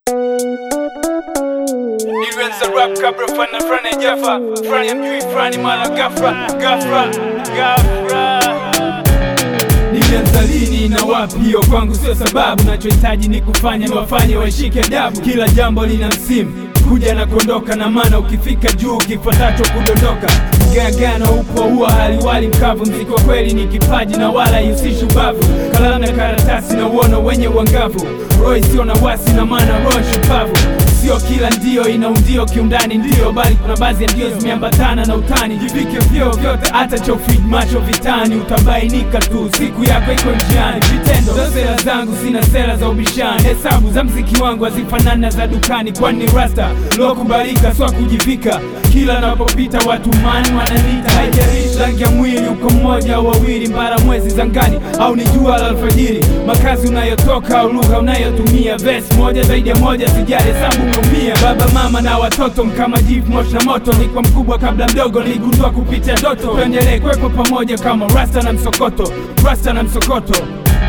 Ilianza rap kabla fana frani jafa frani mjui frani mara gafra gafra gafra Nilianza lini na wapi? Hiyo kwangu sio sababu, nachohitaji ni kufanya niwafanye washike adabu. Kila jambo lina msimu kuja na kuondoka, na maana ukifika juu kifuatacho kudondoka. Mgagano upo huwa haliwali mkavu, mziki wa kweli ni kipaji na wala ihusishi ubavu. Kalamu na karatasi na uono wenye uangavu, roho isiyo na wasi na maana roho shupavu Sio kila ndio ina undio kiundani ndio, bali kuna baadhi ya ndio zimeambatana na utani. Jivike vyeo vyote, hata cha ufid macho vitani, utabainika tu siku yako iko njiani. Vitendo za sera zangu zina sera za ubishani, hesabu za mziki wangu hazifanani na za dukani, kwani ni rasta lokubalika, swa kujivika. Kila napopita watu mani wananita, haijalishi rangi ya mwili, uko mmoja au wawili, mbara mwezi zangani au ni jua la alfajiri, makazi unayotoka au lugha unayotumia, vesi moja zaidi ya moja, sijali hesabu umeumia. Baba mama na watoto mkama jivu moshi na moto, ni kwa mkubwa kabla mdogo, niligundua kupitia ndoto. Tuendelee kuwepo pamoja kama rasta na msokoto, rasta na msokoto.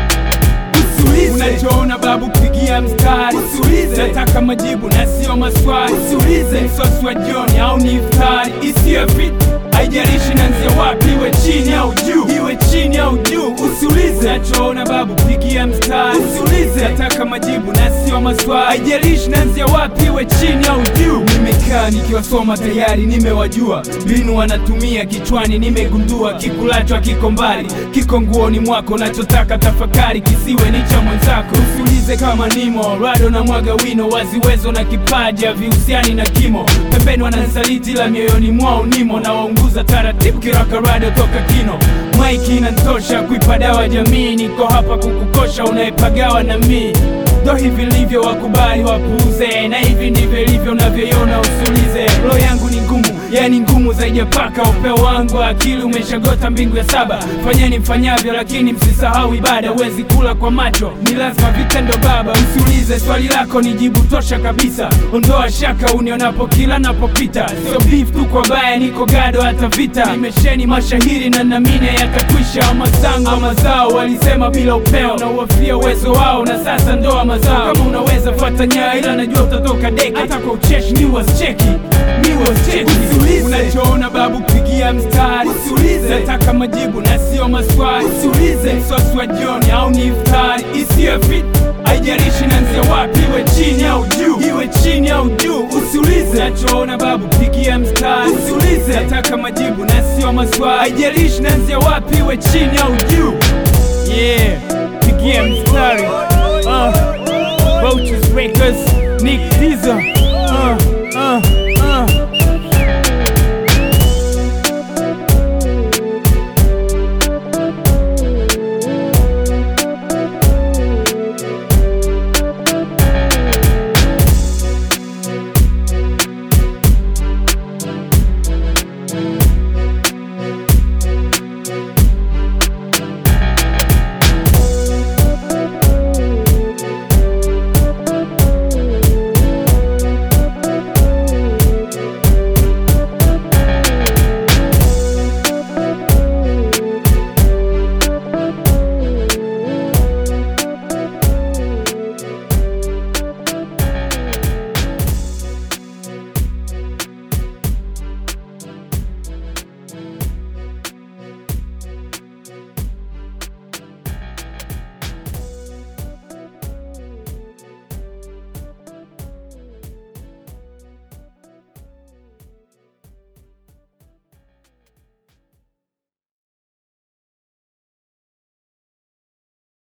Usiulize unachoona babu, pigia mstari. Usiulize nataka majibu na sio maswali. Usiulize msosi wa jioni au ni iftari isiyo fit, haijalishi nanzia wapi, iwe chini au juu, iwe chini au juu. Usiulize nachoona babu, pigia mstari. Usiulize nataka majibu na sio maswali, haijalishi nanzia wapi, iwe chini au juu. Nimekaa nikiwasoma tayari, nimewajua mbinu wanatumia kichwani, nimegundua kikulacho kiko mbali, kiko nguoni mwako, nachotaka tafakari kisiwe ni cha mwenzako. Usiulize kama nimo rado na mwaga wino, waziwezo na kipaji havihusiani na kimo. Pembeni wananisaliti la mioyoni mwao nimo, na waunguza taratibu kiraka rado toka kino. Maiki inantosha kuipa dawa jamii, niko hapa kukukosha unayepagawa na mii ndo hivi livyo, wakubali wapuuze, na hivi ndivyo ilivyo unavyoiona, usiulize. Roho yangu ni ngumu, yani ngumu zaidi ya paka. Upeo wangu wa akili umeshagota mbingu ya saba. Fanyeni mfanyavyo, lakini msisahau ibada. Huwezi kula kwa macho, ni lazima vitendo baba. Usiulize swali lako, ni jibu tosha kabisa. Ondoa shaka unionapo kila napopita, sio beef tu kwa baya, niko gado hata vita. Nimesheni mashahiri na namine yatakwisha. Mazangu ama zao walisema bila upeo, na uwafia uwezo wao, na sasa ndoa mazao. Kama unaweza fuata nyaa, ila najua utatoka deki. Hata kwa ucheshi ni wasicheki, ni wasicheki. Usiulize unachoona babu, pigia mstari. Usiulize nataka majibu na sio maswali. Usiulize msosi wa jioni au ni iftari isiyo fit haijalishi nanzia wapi, iwe chini au juu, iwe chini au juu. Usiulize nachoona babu, pigia mstari. Usiulize nataka majibu na sio maswali, haijalishi nanzia wapi, iwe chini au juu. Yeah, pigia mstari. Uh, Roaches Records, Nick Diesel. Uh, uh, uh.